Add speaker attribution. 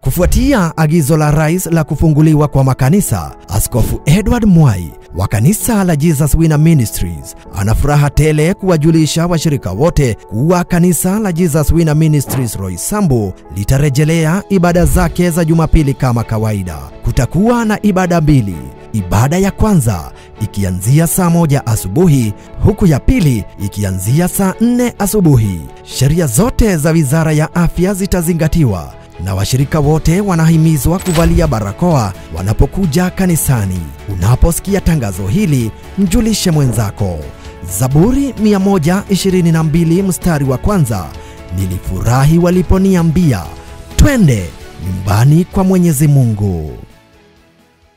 Speaker 1: Kufuatia agizo la rais la kufunguliwa kwa makanisa, Askofu Edward Mwai wa kanisa la Jesus Winner Ministries ana furaha tele kuwajulisha washirika wote kuwa kanisa la Jesus Winner Ministries Roysambu litarejelea ibada zake za Jumapili kama kawaida. Kutakuwa na ibada mbili, ibada ya kwanza ikianzia saa moja asubuhi huku ya pili ikianzia saa nne asubuhi. Sheria zote za Wizara ya Afya zitazingatiwa na washirika wote wanahimizwa kuvalia barakoa wanapokuja kanisani. Unaposikia tangazo hili, mjulishe mwenzako. Zaburi 122 mstari wa kwanza, nilifurahi waliponiambia twende nyumbani kwa Mwenyezi Mungu.